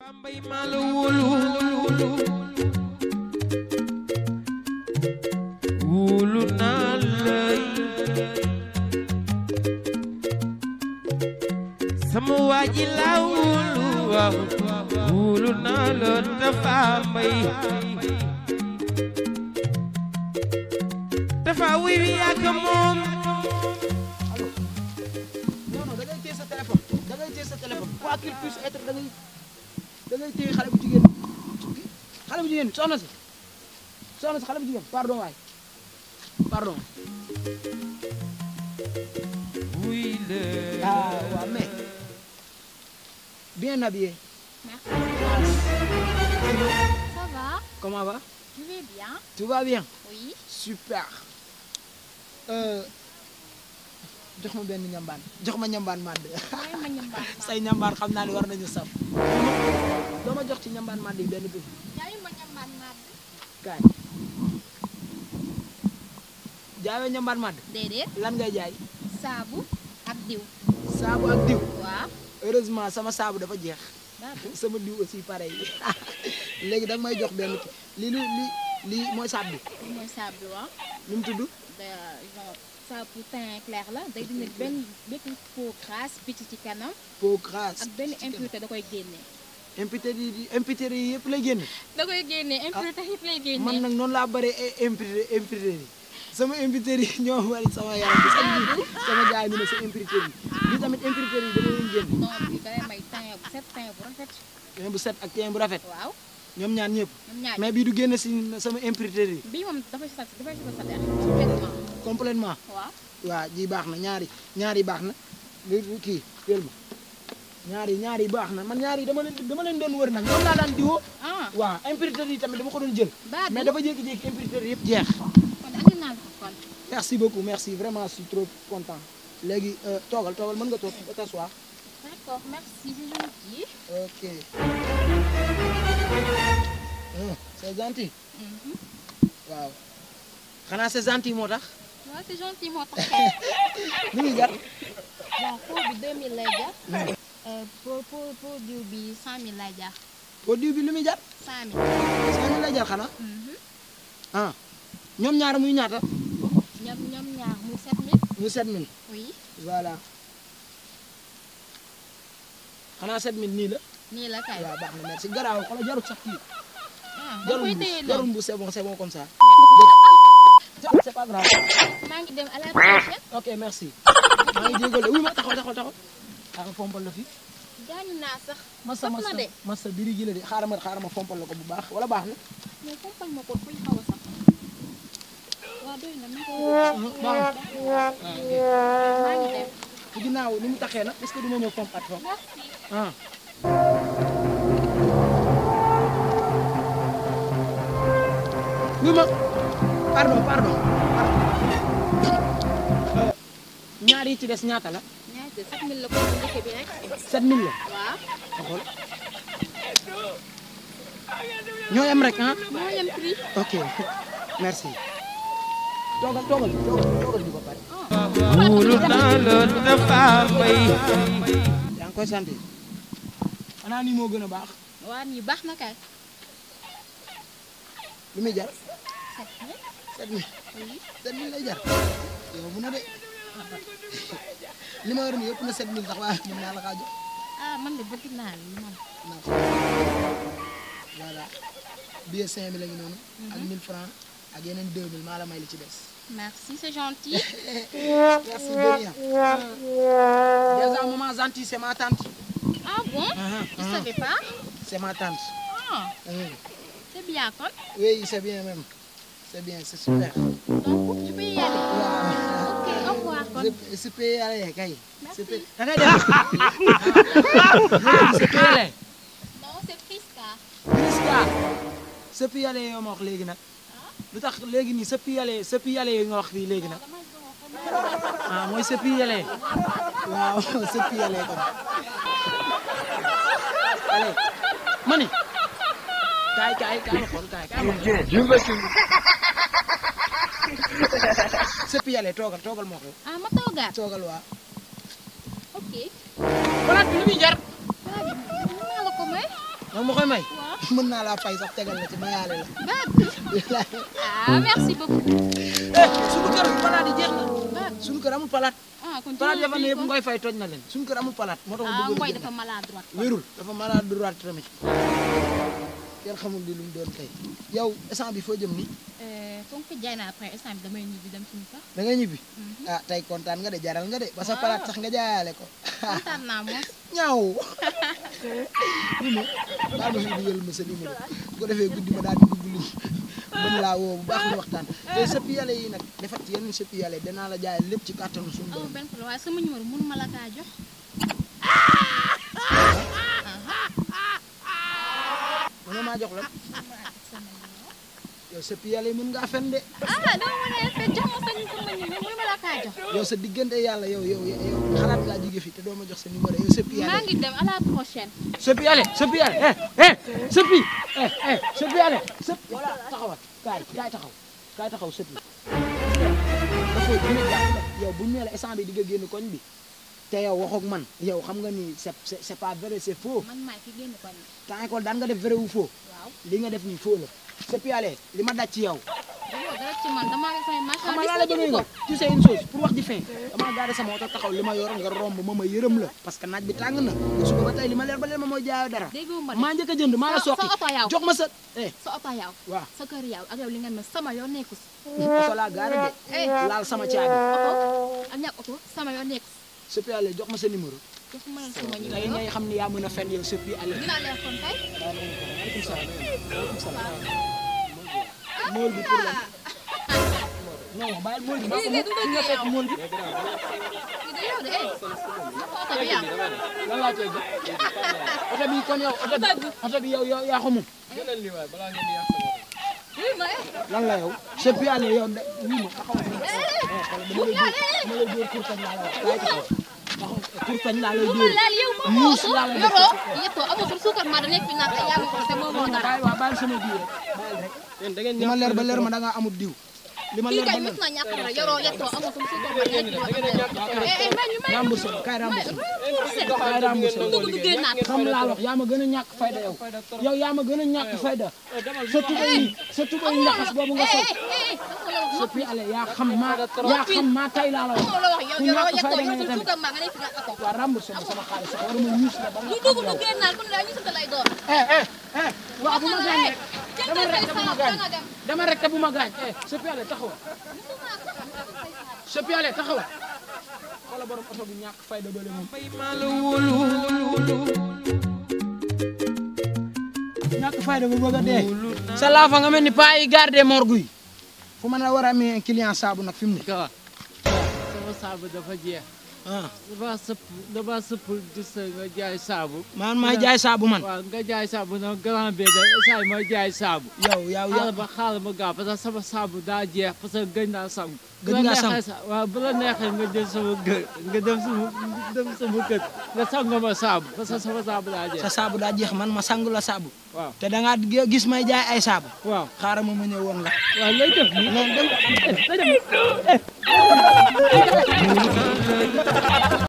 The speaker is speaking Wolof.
mbay maa la wóolu wóolu naa lay sama waa ji laa wóolu waaw wóolu naa la dafa mbay dafa wuy wi yàgg moom non non da ngay téye sa téléphone da ngay téye sa téléphone quoi qu'il puisse être da ngay da ngay téye xale bu jigéen xale bu jigéen bi soxna si soxna si xale bu jigéen pardon waay pardon wuy la ah waaw mais bien habillé Ça va comment va Tu vas bien tout va bien Oui. super euh jox ma benn ñambaan jox ma ñambaan màdd Mooy ma ñambaan ma. say ñambaan xam naa ne war nañu saf doo ma jox ci ñambaan màdd yi benn bi Jaay ma ñambaan ma. kaay jaayoo ñambaan màdd Déedéet. lan ngay jaay Saabu ak diw. saabu ak diw Waaw. heureusement sama saabu dafa jeex Baabu. sama diw aussi pareil léegi da nga may jox benn ki lii lu li lii mooy saab bi Lii mooy saabu waaw. nu mu tudd De genre saabu teint clair la day dindi benn bépp peau grasse picc ci kanam peau grasse ak benn impureté da koy génne. impureté yi impureté yi yëpp lay génn Da koy génne impureté yëpp lay génne. man nag noonu laa bëree impureté impureté yi sama impureté yi ñoo bari sama yaram bi sax bi sama gars yi ñu ne sa impureté yi lii tamit impureté yi dama leen génn non bi da lay may teint bu set teint bu rafet. teen bu set ak teen bu rafet Waaw. ñoom ñaan ñëpp ñoom ñaar mais bii du génn si sama impureté yi bii moom dafay sat dafay sat sa der complètement. complètement Waaw. waaw ji baax na ñaari ñaari baax na li kii teel ma ñaari ñaari baax na man ñaari dama leen dama leen doon wër nag ñoom laa daan diwoo Ah. waaw impureté yi tamit dama ko doon jël Baabu. mais dafa jékki-jékki impureté yëpp jeex kon andi naa ko kon. merci beaucoup merci vraiment je suis trop content léegi euh, toogal toogal mën nga toog ba t'asseoir D'accord, merci, c'est gentil. ok Ah, c'est gentil Mhm. waaw xanaa c'est gentil moo tax waaw c'est gentil moo tax. lu ngi jar bon pot bi 2000 lay jar. Euh, pot pot pot diw bi 100000 lay jar. produit bi lu muy jar 100000. cinq mille lay jar xanaa Mhm. ah ñoom ñaar muy ñaata ñoom ñoom ñaar mu 7000. muy sept mille oui voilà xanaa sept mille nii la nii la kay. waaw baax na merci garaaw xoolal jarul sax kii ah da jarul koy mbuus téye jarul noonu. mbuus c'est bon c'est bon comme ça c'est pas grave maa ngi dem à la prochaine. ok merci maa ngi jégalu oui ma taxaw taxaw taxaw xaaral fompal la fi gaañu naa sax. masa saf masa na de. masa biri gi la de xaaral ma xaaral ma fompal la ko bu baax wala baax na mais fompal ma ko fuy xaw a sax. waaw doy na ma ko. baax maa ngi dem. ci ginnaaw ni mu taxee nag est-ce que duma ñëw fompat fa merci. ah oui ma pardon pardon Euh, ñaar yi ci des ñaata la ñaata 7000 la ko bu njëkk bi rek. 7000 la waaw. ma xool ñoo yem rek ah moo yem prix. ok merci toogal toogal toogal toogal di ko pare wóolu naa la dafa mbay yaa ngi koy sant xanaa nii moo gën a baax waa nii baax na kay. lu muy jar 7000. 7000 7000 lay jar yow bu na de li ma yor nii yëpp na 7000 sax waaye mën naa la kaa jox ah man de bëgg naa li man. naa ko voilà billet 5000 la ngi noonu ak 1000 francs ak yeneen 2000 maa la may li ci des merci c'est gentil. merci de rien déjà maman gentil c'est ma tante ah bon. Ah, je ah. savais pas. c'est ma tante ah Hum. c'est bien kon. oui c'est bien même c'est bien c'est super donc je peux y aller. waaw ok au revoir kon. je je peux y aller kay Merci. je peux da ngay dem je peux y aller non c'est Friska. Priska sëpp yàlla yoo ma wax léegi nag lu tax léegi nii sëpp yàlla sëpp yàlla yi nga wax fii léegi nag damay doon xam ah mooy sëpp yàlla waaw sëpp yàlla kon allez mani kaay kaay kaay ma xool kaay kaay ma xool sëpp yàlla toogal toogal moo ko ah ma toogaat. toogal waa ok. palaat bi lu muy jar waa bi mën naa la ko may. nag ma koy may waaw mën naa laa fay sax tegal la ci mayaale la Bab ah merci beaucoup eh suñu kër palaat yi jeex na Bab suñu kër amul palaat ah kon palaat jëlal yafa ne bii yëpp kon. ngoy fay toj na leen suñu kër amul palaat moo tax ma ah bëgg ngoy a dafa maladroit wérul dafa malade droit tamit kenn xamul li lu mu doon kay yow instant bi foo jëm ni Euh, comme que jaay naa après instant bi damay ñibbi dem suñu kër da nga ñibbi ah tey kontaan nga de jaral nga de ba sa palaat sax nga jaayaale ko kontaan naa moom ñaaw ni ma baal ma fi dugal ma sa numéro bu ko defee guddi ma daal di dugg li mën laa woo bu baax ñu waxtaan te sëpp yàlla yi nag defat ci yenn sëpp yàlla yi danaa la jaay lépp ci kàttanu suñu amul borom benn problème waaye sama numéro mënu ma la kaa jox mën nga maa jox la sama numéro yow sëpp yàlla yi mën ngaa fen de ah dama mën a fait jox ma sa sama numéro mënu ma la kaa jox yow sa diggante yàlla yow yow yow xalaat ngaa jóge fi te doo ma jox sa numéro yow sëpp yàlla maa yi ngi dem à la prochaine sëppi ale sëppi ale eh eh sëppi eh eh sëppi ale sëpp voilà taxawal kaay kaay taxaw kaay taxaw sëppi dafa dina jàpp yow bu ñu nee la instant bi di nga génn koñ bi te yow waxoog man yow xam nga ni c'est c'est c'est pas vrai c'est faux man maay ki génn koñ bi temps école daan nga def vrai ou faux waaw li nga def nii faux la sëppi ale li ma daj ci yow dañoo dara ci man damaa ngi samay xam nga marchandise laa la la bëgg jënd nga ko tu sais une chose pour wax ji fin damaa gaare sama oto taxaw li ma yor nga romb ma ma yërëm la parce que naaj bi tàng na suba ba tey li ma leer ba leer ma mooy jaayoo dara déggoo ma de maa njëkk a jënd maa la sa- soqi sa oto yow. jox ma sa eh sa oto yow waaw sa kër yow ak yow li nga mel sama yoon nekku si oto laa gaare de Eh. laal sama caabi oto ak ñàkk oto sama yoon nekku si sëppi ale jox ma sa numéro jox ma leen sama tey numéro ngay xam ni yaa mën a fen yow sëppi ale dinaa leen kon tey waaleykum salaam waaleykum salaam mool bi pour la non bàyyil mool bi maa ko Lii de du fi nga fekk mool bi kii de yow de eh naka oto bi yow lan laa koy jox oto bi kon yow oto bi oto bi yow yow yaa ko moom lii ma eh lan la yow sëppi ale yow de wii ma taxawal fi dama lay dóor kurtañ laa la wax kaay taxaw taxaw kurtañ laa lay bu ma dóor laal yow moo muus oto laa la def yoroo yettoo amoo sa suukar maa da nekk fi naan ay yaa ma ko te moo moo dara bàyyi waa bàyyil sama diw rek bàyyil rek li ma leer ba leer ma da ngaa amul diw li ma kii leer ba kay leer mës na ñàkk dara yoroo yettoo amoo sa suukar maa da nekk fi naan eh eh may ñu may remboursé ma kaay remboursé ma ñu kaay remboursé ma dugg duggee naat xam laa wax yaa ma gën a ñàkk fayda yow yow yaa ma gën a ñàkk fayda sa tubay yi sa tubay yi njaxas boobu nga sol sa pi ale yaa xam maa yaa xam maa tay laa la wax moo la wax yow ku yoroo ñàkk yettoo fayda yow nga sa tamit suukar maa nga nekk fi naan oto waa remboursé ma sama xaalis sax waruma ñuus la ba nga ñu xam dugg yow duggee naat kon la ñu sant lay doon eh eh eh waaw bu ma gaañ rek dama rek te bu ma gaañ nga dem dama rek te bu ma gaañ eh sa pi ale taxawal sa pi ale taxawal xoola borom oto bu ñàkk fayda doole moom bay maa la wóolu wóolu ñàkk fayda bu bëgg a dee sa laafa nga mel ni paa yi garde morgue yi fu mën a war a amee client saabu nag fi mu ne ka sama saabu dafa jeex ah dama sëpp dama sëpp gis nga jaay saabu man maay jaay saabu man waaw nga jaay saabu nag grand bi da saay ma jaay saabu yow yow yow xaaral ma xaaral ma gaaw parce que sama saabu daa jeex parce que gëj naa sangu Gëj bu la ngaa neexee sangu. sa- waaw bu la neexee nga jël sama gër nga dem sama dem sama kër nga sango ma saabu parce que sama saabu daa jeex sa saabu daa jeex man ma sang la saabu waaw te da ngaa gis may jaay ay saabu waaw xaaral ma ma ñëw woon la waaw lay def nii non dem